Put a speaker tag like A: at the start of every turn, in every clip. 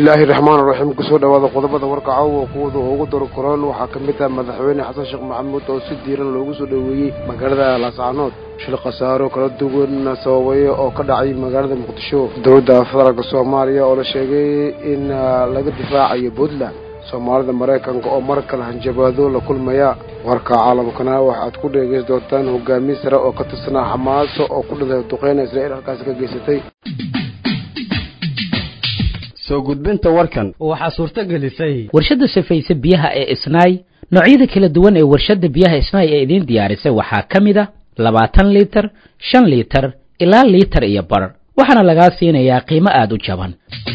A: bismillaahi raxmaan raxiim kusoo dhawaada qodobada warka caawa kuwada ugu daro koran waxaa ka mid ah madaxweyne xasan sheekh maxamuud oo si diiran loogu soo dhoweeyey magaalada laascaanood shil khasaaro kala duwan sababaya oo ka dhacay magaalada muqdisho dowladda federaalka soomaaliya oo la sheegay in laga difaacayo puntland soomaalida maraykanka oo mar kale hanjabaado la kulmaya warka caalamkana waxaad ku dheegeysan doontaan hogaamiye sare oo ka tirsanaa xamaaso oo ku dhintay duqeyna israa'iil halkaasi ka geysatay
B: soo gudbinta warkan
C: waxaa suurto gelisay
D: warshadda safayse biyaha ee isnaay noocyada kala duwan ee warshadda biyaha isnaay ee idiin diyaarisay waxaa ka mid a labaatan liitar shan liitar ilaa liitar iyo bar waxaana lagaa siinayaa qiimo aada u jaban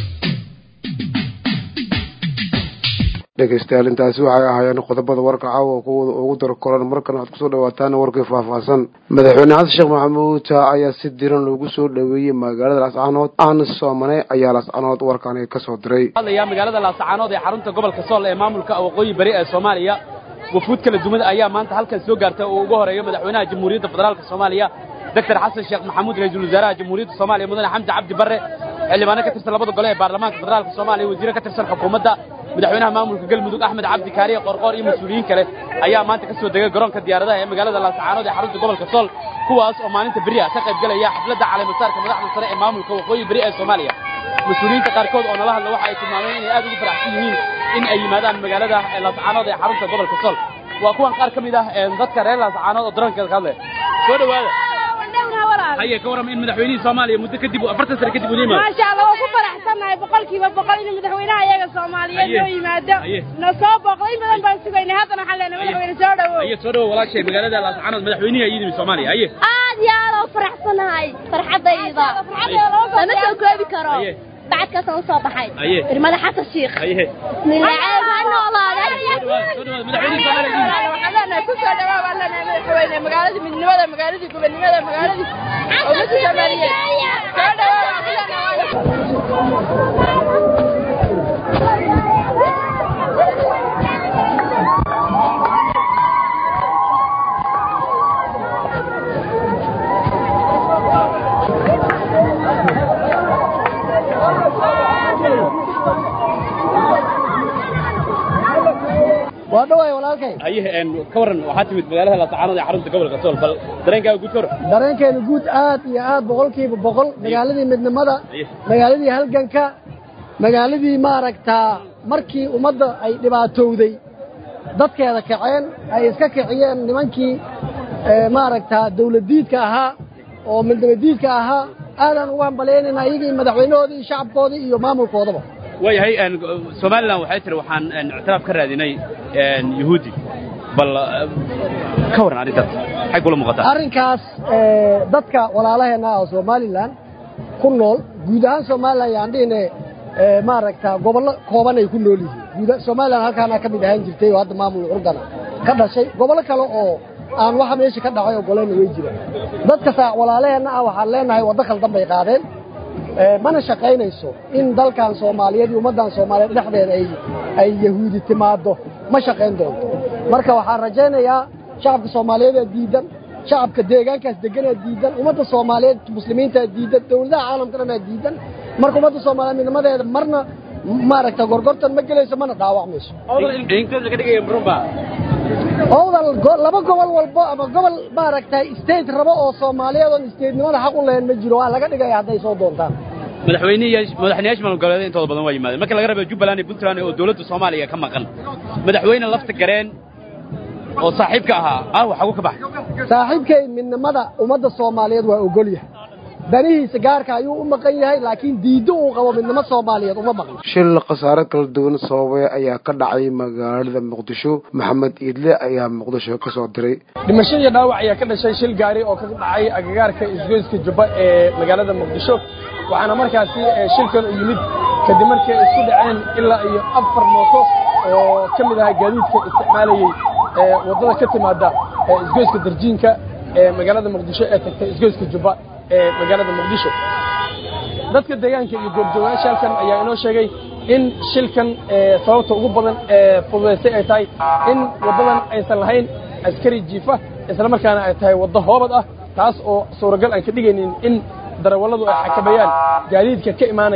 A: dhegaystayaal intaasi waxay ahaayeen qodobada warka caawa kuwada ugu daro koran markan waxaad kusoo dhawaataan warkii faahfaahsan madaxweyne xasan sheekh maxamuud ayaa si diran loogu soo dhoweeyey magaalada laascaanood aan soomane ayaa laascaanood warkaani kasoo diray
E: hadlayaa magaalada laascaanood ee xarunta gobolka sool ee maamulka waqooyi bari ee soomaaliya wafuud kala duwan ayaa maanta halkan soo gaartay oo ugu horeeyo madaxweynaha jamhuuriyadda federaalka soomaaliya doctor xasan sheekh maxamuud ra-iisul wasaaraha jamhuuriyadda soomaaliya mudane xamdi cabdi barre xildhibaano ka tirsan labada gole ee baarlamaanka federaalka soomaaliya wasiire ka tirsan xukuumadda madaxweynaha maamulka galmudug axmed cabdi kaariye qorqoor iyo mas-uuliyiin kale ayaa maanta ka soo degay garoonka diyaaradaha ee magaalada laascaanood ee xarunta gobolka sool kuwaas oo maalinta beri ah ka qayb gelaya xafladda caleemasaarka madaxda sare ee maamulka waqooyi beri ee soomaaliya mas-uuliyiinta qaarkood oo nala hadla waxa ay tilmaameen inay aad ugu faraxsan yihiin in ay yimaadaan magaalada laascaanood ee xarunta gobolka sool waa kuwan qaar ka mid ah dadka reer laascaanood oo daroonkeeda ka hadlaya soo dhawaada haye ka warrama in madaxweynihii soomaaliya muddo kadib afartan sane kadib uu yimaado
F: maasha allah waan ku faraxsannahay boqolkiiba boqol inuu madaxweynaha iyaga soomaaliyeed noo yimaado na soo booqday in badan baan sugaynay haddana waxaan leenahay madaxweyne soo dhawow
E: haye soo dhawow walaashay magaalada laascaanood madaxweynihii ayaa yidimi soomaaliya haye
G: aad iyo aad oo faraxsanahay farxaddayda lama soo koobi karo bacadkaasaan usoo baxay irmada xasan shiikh bismillaah ha noolaaday
F: kusoo dhawaa baan leenahay madaxweyne magaaladii midnimada magaaladii gobonimada magaaladii ummadda soomaaliyeed soo dhawaa
H: waa dhawaay walaalkay
E: haye ka warran waxaa timid magaalada laascaanood ee xarunta gobolka sool bal dareenkaaga guud ka warran
H: dareenkeenu guud aad iyo aad boqolkiiba boqol magaaladii midnimada magaaladii halganka magaaladii maaragtaa markii ummadda ay dhibaatowday dadkeeda kaceen ay iska kiciyeen nimankii maaragtaa dawladdiidka ahaa oo midnimadiidka ahaa aadaan ugu hambalyaynayna iyagii madaxweynahoodii iyo shacabkoodii iyo maamulkoodaba
E: waayahay somalilan waxay tiri waxaan ictiraaf ka raadinay yuhuudi bal ka warran arrintaas maxay kula muuqataa
H: arrinkaas dadka walaalaheenna ah oo somalilan ku nool guud ahaan somalilan yaan dhihine maaragta gobollo kooban ay ku nool yihiin somalilan halkaana ka mid ahaan jirtay oo hadda maamul curgana ka dhashay gobollo kale oo aan waxa meesha ka dhacay ogolayna way jiraan dadkasa walaalaheenna ah waxaan leenahay waddo khaldan bay qaadeen mana shaqaynayso in dalkan soomaaliyeed iyo ummaddan soomaaliyeed dhexdeeda ay ay yahuudi timaaddo ma shaqayn doonto marka waxaan rajaynayaa shacabka soomaaliyeed ee diidan shacabka deegaankaas deganaa diidan ummadda soomaaliyeed muslimiintaa diidan dawladaha caalamka dhanaa diidan marka ummadda soomaaliyeed midnimadeeda marna maaragta gorgortan ma gelayso mana dhaawacmayso owdal laba gobol walbo ama gobol maaragtay state rabo oo soomaaliyeed oon statenimada xaq u lahayn ma jiro waa laga dhigaya hadday soo doontaan
E: madaxweynayaasha maamul goboleed intooda badan waa yimaadeen marka laga raba jubbaland iyo puntland oo dowladda soomaaliya ka maqan madaxweyne lafta gareen oo saaxiibka ahaa ah waxagu ka baxay
H: saaxiibkay midnimada ummadda soomaaliyeed waa ogol yahay danihiisa gaarka ayuu u maqan yahay laakiin diiddo uu qabo midnimo soomaaliyeed uma maqan
A: shil khasaare kala duwan sababay ayaa ka dhacay magaalada muqdisho maxamed iidle ayaa muqdisho ka soo diray
I: dhimasho iyo dhaawac ayaa ka dhashay shil gaari oo ka dhacay agagaarka isgoyska jubba ee magaalada muqdisho waxaana markaasi shilkan u yimid kadib markii ay isku dhaceen ilaa iyo afar mooto oo ka mid ahaa gaadiidka isticmaalayey waddada ka timaada isgoyska darjiinka ee magaalada muqdisho ee tagtay isgoyska jubba ee magaalada muqdisho dadka deegaanka iyo goobjoogayaasha halkan ayaa inoo sheegay in shilkan sababta ugu badan ee fududaysay ay tahay in waddadan aysan lahayn askari jiifa islamarkaana ay tahay waddo hoobad ah taas oo suuragal aan ka dhigaynin in darawalladu ay xakameeyaan gaadiidka ka imaanaya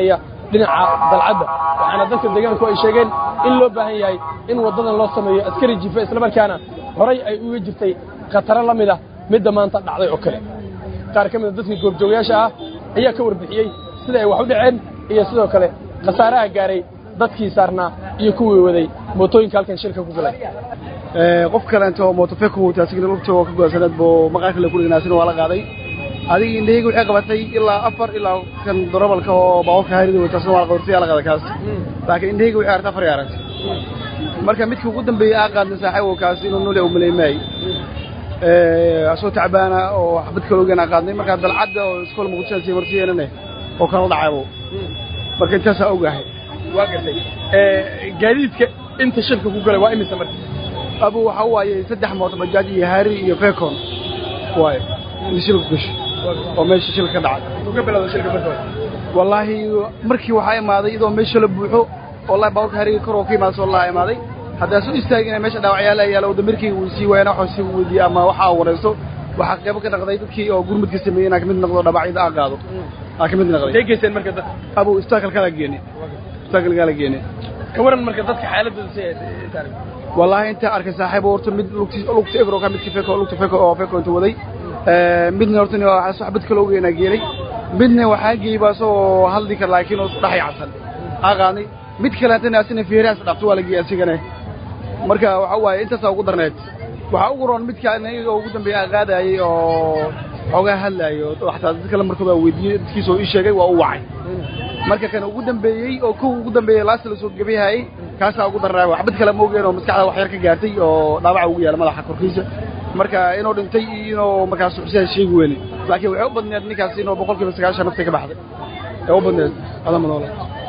I: dhinaca dalcadda waxaana dadka deegaanku ay sheegeen in loo baahan yahay in waddadan loo sameeyo askari jifa islamarkaana horay ay uga jirtay khataro la mid ah midda maanta dhacday oo kale qaar ka mida dadkii goobjoogayaasha ah ayaa ka warbixiyey sida ay wax u dhaceen iyo sidoo kale khasaaraha gaaray dadkii saarnaa iyo kuwii waday mootooyinka halkan shilka ku galay
C: qof kaleento mootofeku wata asigna lugta oo ka go'ansanaad buu maqaar kale ku dhignaasina waa la qaaday adiga indhahayga waxay qabatay ilaa afar ilaa kan dorobalka oo baabuurka haarida wata asna waa la qabatay yaa la qaaday kaas laakiin indhahayga waxay aragtay afar ay aragtay marka midka ugu dambeeyey aa qaadna saaxiibo kaas inuu nole u maleemaay asoo tacbaana oo xabad kale ogeena qaadnay markaa dalcadda oo iskool muqdisho sii marsiyeynane oo kala dhacaybo marka intaasaa ogahay
I: waa gartay gaadiidka inta shilka ku galay waa imise marka
C: abu waxa waaye saddex mooto bajaaj iyo haari iyo fekon waaye inta shilka ku gashay oo meesha shilka ka dhacay
I: intuu ka bilowda shilka marka hore
C: wallaahi markii waxaa imaaday iyadoo meesha la buuxo wallahi baaburka hariga kor oo ka imaada soo laa imaaday haddaan soo istaagina meesha dhaawacyaala yaala oo damirkii uu sii waayana waxuu sii weydiiyey ama waxa uu waraysto waxaa qaybo ka dhaqday dadkii oo gurmudka sameeyey inaa kamid noqdo dhabacyada aa qaado aa kamid noqday
I: say geyseen marka dadka
C: abu istaakalkala geene istaakalkala geene
I: ka waran marka dadka xaaladooda si taariikh
C: wallaahi intaa arkay saaxiib horta mid lugti lugta ebro ka midkii feko lugta feko oo feko inta waday midna horta waxaa soo xabad kale ogeynaa geenay midna waxaa geeyey baa soo hadli kara laakiin oo isku dhex yacsan aa qaadnay mid kaleetana asina feerahaas dhaqto waa la geeyey asigane marka waxa waaye intaasaa ugu darneed waxaa ugu roon midka aniga ugu dambeeya qaadayay oo xoogaa hadlaayo xataa dad kale markooda weydiiyey dadkiisa oo ii sheegay waa u wacay marka kan ugu dambeeyey oo kow ugu dambeeyey laasta la soo gabayhayay kaasaa ugu darnaa waxbad kale ma ogeen oo maskaxda wax yar ka gaartay oo dhaawaca ugu yaala madaxa korkiisa marka inuu dhintay iyo inuu markaas xusiyaa sheegi weyne laakiin waxay u badneed ninkaas inuu boqolkiiba sagaashan naftay ka baxday ee u badneed adama noole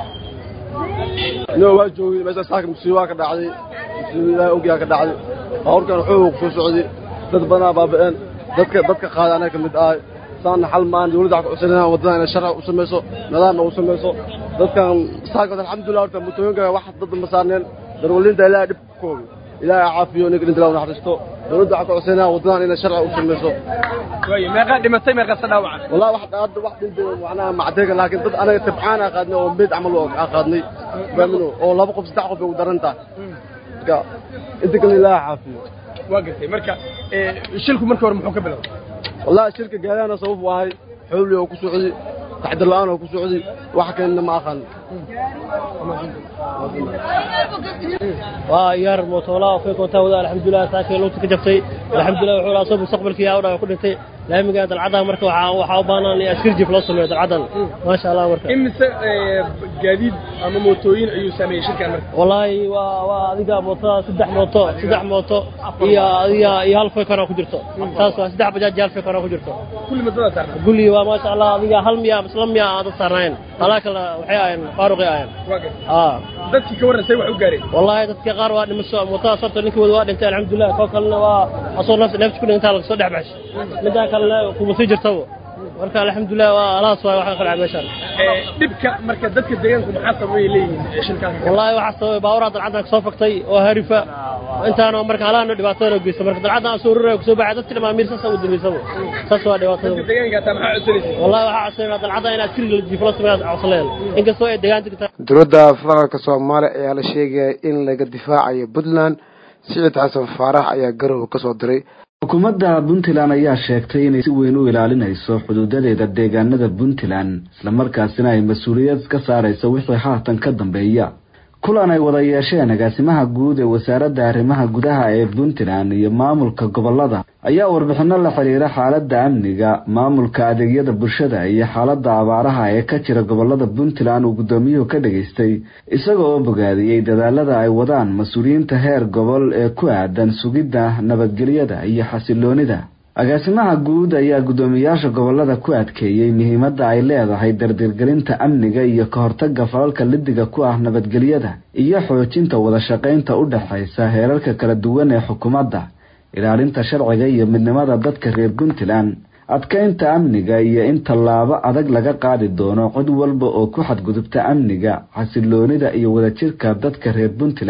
J: inoo waa joogay meesha saaka musiibaa ka dhacday musiiba ilaahay ogyaa ka dhacday baabuurkan xoog ku soo socday dad badanaa baaba'een dadka dadka qaaday anaga ka mid ahay saana xal maan dawladda waxaa ku codsanayna waddadan inay sharci u samayso nidaamna u samayso dadkan saaka alxamdulillah horta mutooyinka wax dad ma saarneen darwalinta ilaahay dhib ku koobi ilaahay caafiyo ninka dhinta ilaahu naxariisto dawladda waxaa ku codsanayna waddadan inay sharci u samayso
I: waayo meeqaa dhimatay meeqaase dhaawacan
J: wallahi wax hadda wax dhintay macnaha macdeega laakiin dad anaga tabcaan aa qaadnay oo meed camal aa qaadnay faamino oo laba qof saddex qof bay u daran tahay marka inta kale ilaahay caafiyo
I: waa gartay marka shilku marka hore muxuu ka bilowday
J: wallahi shilka gaariyaana sabab u ahay xowli oo ku socday taxdir la'aan oo ku socday wax kalena ma aqaan
K: waa yaar mootoola fay koontaa wada alxamdulilah saakay lugta ka jabtay alxamdulilah wuxuu lahaa soo mustaqbalkii yaa udhaa ku dhintay laamiga dalcadaha marka waxaa waxaa u baahnaan in askar jif loo sameeyo dalcadan maasha allah marka
I: imise gaadiid ama mootooyin ayuu sameeyey shirkan marka
K: wallaahi waa waa adiga mootada saddex mooto saddex mooto iyo adiga iyo hal fekona ku jirto taas waa saddex bajaaj iyo hal fekona ku jirto
I: kulli madada saarna
K: gulli waa maasha allah adiga hal miya isla miya aan dad saarnaayeen halaa kale waxay ahayeen faaruqay ahayeen
I: waa gartay
K: aa
I: dadkii ka warran say wax u gaareen
K: wallaahi dadka qaar waa dhimasho mootada horta ninkii wada waa dhintay alxamdulilah koo kalena waa asoo nafsi nafsi ku dhintaa laga soo dhex baxshay middaa kalena kuma sii jirtaba marka alxamdulilah waa alaas waay waxaa qalca meeshaan
I: dhibka marka dadka deegaanku maxaa sababay leeyihiin shilkaan
K: wallaahi waxaa sababay baaburaa dalcaddan kasoo faktay oo harifa intaana marka halaana dhibaatada noo geysta marka dalcaddan aan soo ruraya kusoo baxay dadka dhamaamiir saasa u dambeysaba saas waa dhibaatada
I: dadka deegaanka hataa maxaa codsanaysa
K: wallahi waxaa codsanayna dalcadda in askariga la jiifo la sameeya codsanayaan inkastoo ay deegaanka
A: dowladda federaalka soomaaliya ayaa la sheegaya in laga difaacayo puntland siciid xasan faarax ayaa garowe ka soo diray
L: xukuumadda puntland ayaa sheegtay inay si weyn u ilaalinayso xuduudadeeda deegaanada puntland islamarkaasina ay mas-uuliyad ka saarayso wixii haatan ka dambeeya kulan ay wada yeesheen agaasimaha guud ee wasaaradda arrimaha gudaha ee puntland iyo maamulka gobolada ayaa warbixino la xiriira xaaladda amniga maamulka adeegyada bulshada iyo xaaladda abaaraha ee ka jira gobolada puntland uu guddoomiyuhu ka dhageystay isaga oo bogaadiyey dadaalada ay wadaan mas-uuliyiinta heer gobol ee ku aadan sugidda nabadgelyada iyo xasiloonida agaasimaha guud ayaa guddoomiyaasha gobolada ku adkeeyey muhiimadda ay leedahay dardirgelinta amniga iyo ka hortagga falalka lidiga ku ah nabadgelyada iyo xoojinta wada shaqaynta u dhexaysa heerarka kala duwan ee xukuumadda ilaalinta sharciga iyo midnimada dadka reer puntland adkaynta amniga iyo in tallaabo adag laga qaadi doono cod walba oo ku xadgudubta amniga xasiloonida iyo wadajirka dadka reer puntland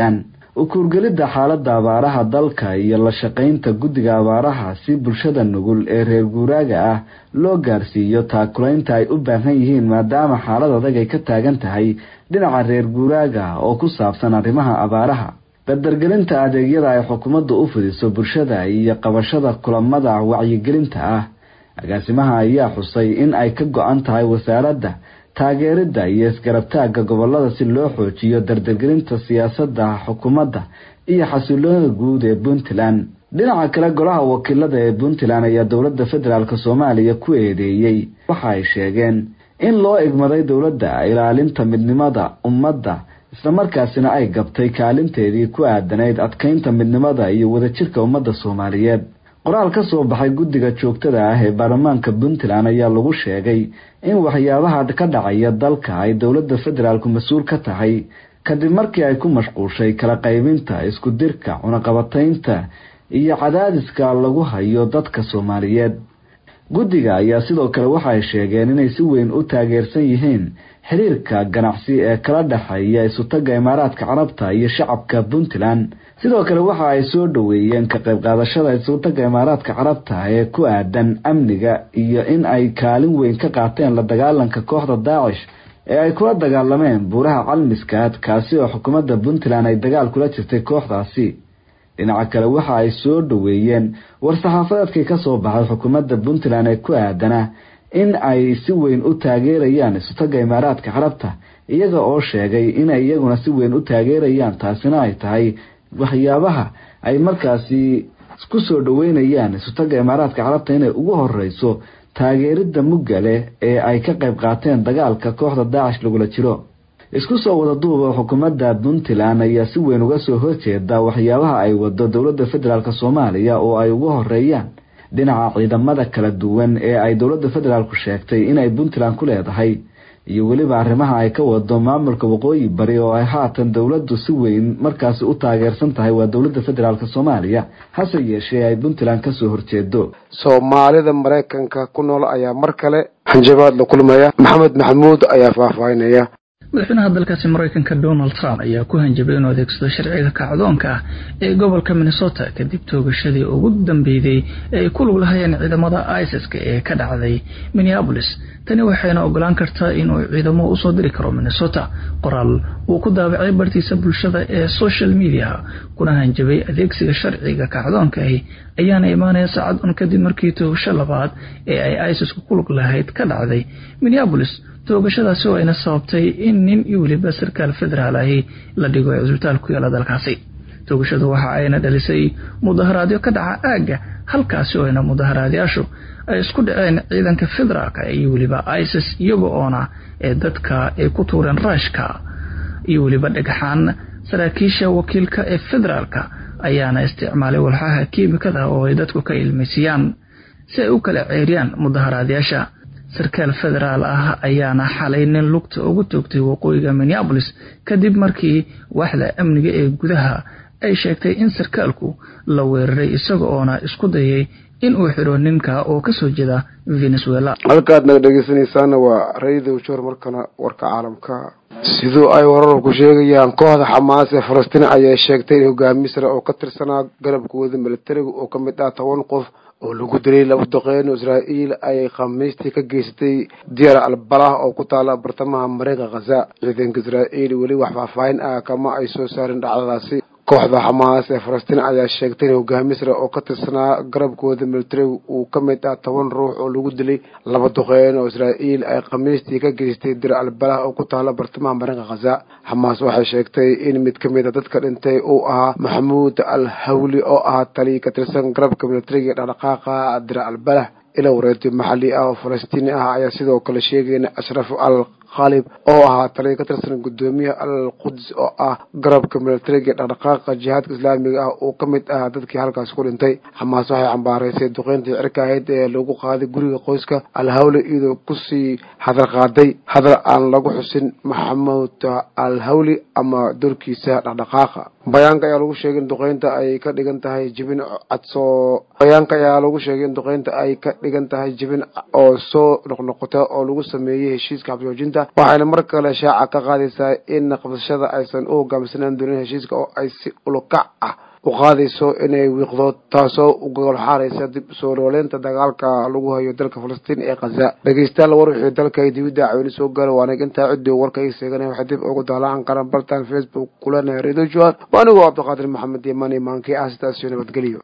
L: ukuurgelidda xaaladda abaaraha dalka iyo la shaqaynta guddiga abaaraha si bulshada nugul ee reer guuraaga ah loo gaarsiiyo taakulaynta ay u baahan yihiin maadaama xaalad adag ay ka taagan tahay dhinaca reer guuraaga oo ku saabsan arrimaha abaaraha dardargelinta adeegyada ay xukuumaddu u fidiso bulshada iyo qabashada kulamada wacyigelinta ah agaasimaha ayaa xusay in ay ka go-an tahay wasaaradda taageeridda iyo isgarabtaagga gobolada si loo xoojiyo dardargelinta siyaasadda xukuumadda iyo xasiloonida guud ee puntland dhinaca kale golaha wakiilada ee puntland ayaa dowladda federaalk soomaaliya ku eedeeyey waxa ay sheegeen in loo egmaday dowladda ilaalinta midnimada ummadda islamarkaasina ay gabtay kaalinteedii ku aadanayd adkaynta midnimada iyo wadajirka ummadda soomaaliyeed qoraal ka soo baxay guddiga joogtada ah ee baarlamaanka puntland ayaa lagu sheegay in waxyaabaha ka dhacaya dalka ay dowladda federaalku mas-uul ka tahay kadib markii ay ku mashquushay kala qaybinta isku dirka cunaqabataynta iyo cadaadiska lagu hayo dadka soomaaliyeed guddiga ayaa sidoo kale waxa ay sheegeen inay si weyn u taageersan yihiin xiriirka ganacsi ee kala dhexeeya isutagga imaaraadka carabta iyo shacabka puntland sidoo kale waxa ay soo dhoweeyeen ka qayb qaadashada isutagga imaaraadka carabta ee ku aadan amniga iyo in ay kaalin weyn ka qaateen la dagaalanka kooxda daacish ee ay kula dagaalameen buuraha calmiskaad kaasi oo xukuumadda puntland ay dagaal kula jirtay kooxdaasi dhinaca kale waxa ay soo dhoweeyeen war-saxaafadeedkii ka soo baxay xukuumadda puntland ee ku aadana in ay si weyn u taageerayaan isutagga imaaraadka carabta iyaga oo sheegay inay iyaguna si weyn u taageerayaan taasina ay tahay waxyaabaha ay markaasi ku soo dhoweynayaan isutagga imaaraadka carabta inay ugu horeyso taageeridda mugga leh ee ay ka qayb qaateen dagaalka kooxda daacish lagula jiro isku soo wada duuba xukuumadda puntland ayaa si weyn uga soo horjeeda waxyaabaha ay wado dowladda federaalk soomaaliya oo ay ugu horeeyaan dhinaca ciidamada kala duwan ee ay dowladda federaalku sheegtay inay puntland ku leedahay iyo weliba arrimaha ay ka wado maamulka waqooyi bari oo ay haatan dowladdu si weyn markaasi u taageersan tahay waa dowladda federaalk soomaaliya hase yeeshee ay puntland kasoo horjeedo
A: soomaalida maraykanka ku nool ayaa mar kale hanjabaad la kulmaya maxamed maxamuud ayaa faahfaahinaya
M: madaxweynaha dalkaasi maraykanka donald trump ayaa ku hanjabay inuu adeegsado sharciga kacdoonka ah ee gobolka minnesota kadib toogashadii ugu dambeeyday ee ay ku lug lahayeen ciidamada isis-ka ee ka dhacday minneabolis tani waxayna ogolaan kartaa inuu ciidamo usoo diri karo minnesota qoraal uu ku daabacay bartiisa bulshada ee social media kuna hanjabay adeegsiga sharciga kacdoonka ahi ayaana imaanaya saacad un kadib markii toogasho labaad ee ay isis ku lug lahayd ka dhacday minneabolis toogashadaasi oo ayna sababtay in nin iyo weliba sarkaal federaal ahi la dhigo ee cusbitaal ku yaala dalkaasi toogashadu waxa ayna dhalisay mudaharaadyo ka dhaca aagga halkaasi oo ayna mudaharaadyaashu ay isku dhaceen ciidanka federaalka iyo weliba isis iyaga oona ee dadka ay ku tuureen raashka iyo weliba dhagxaan saraakiisha wakiilka ee federaalka ayaana isticmaalay walxaha kiimikada oo ay dadku ka ilmaysiyaan si ay u kala ceeriyaan mudaharaadyaasha sarkaal federaal ah ayaana xalay nin lugta ugu toogtay waqooyiga minneabolis kadib markii waaxda amniga ee gudaha ay sheegtay in sarkaalku la weeraray isaga oona isku dayay in uu xidho ninka oo kasoo jeeda venezuela
A: halkaad naga dhegeysanaysaana waa radio jor markana warka caalamka sidoo ay wararku sheegayaan kooxda xamaas ee falastiin ayaa sheegtay in hogaamiye sare oo ka tirsanaa garabkooda militariga oo ka mid ah toban qof oo lagu dilay laba doqeeno israa'iil ay khamiistii ka geysatay diyaar albalah oo ku taala bartamaha mareykanka khaza ciidanka israa'iil weli wax faahfaahin ah kama ay soo saarin dhacdadaasi kooxda xamaas ee falastiin ayaa sheegtay in hogaamiye sare oo ka tirsanaa garabkooda militariga uu ka mid ah toban ruux oo lagu dilay laba duqeen oo israa'iil ay khamiistii ka geystay dir albalah oo ku taala bartamaha mareykanka khaza xamaas waxay sheegtay in mid ka mid a dadka dhintay uu ahaa maxamuud al hawli oo ahaa tali ka tirsan garabka militariga dhaqdhaqaaqa dir albalah ila wareertay maxalli ah oo falastiini ah ayaa sidoo kale sheegayna ashraf al khaalib oo ahaa taliya ka tirsan guddoomiyaha al quds oo ah garabka militariga dhaqdhaqaaqa jihaadka islaamiga ah uu ka mid ah dadkii halkaas ku dhintay xamaas waxay cambaaraysay duqeyntii cirka ahayd ee lagu qaaday guriga qoyska al hawle iyadoo kusii hadal qaaday hadal aan lagu xusin maxamuud al hawli ama dorkiisa dhaqdhaqaaqa bayaanka ayaa lagu sheegay in duqeynta ay ka dhigan tahay jibin cadsoo bayaanka ayaa lagu sheegay in duqeynta ay ka dhigan tahay jibin oo soo noqnoqota oo lagu sameeyey heshiiska xabjoojinta falastiiniyiinta waxayna mar kale shaaca ka qaadaysaa in qabsashada aysan u hogaamsanaan doonin heshiiska oo ay si ulukac ah u qaadayso inay wiiqdo taasoo u gogolxaaraysa dib soo nooleynta dagaalka lagu hayo dalka falastiin ee khaza dhegeystayaal war wixii dalka ay dibidda cawini soo gaara waa nig intaa ciddii warka ii seeganay waxay dib ugu daalaan qaran bartaan facebook kulana redio joan waa anigoo cabdiqaadir maxamed yamani maankii ah sidaas iyo nabadgeliyo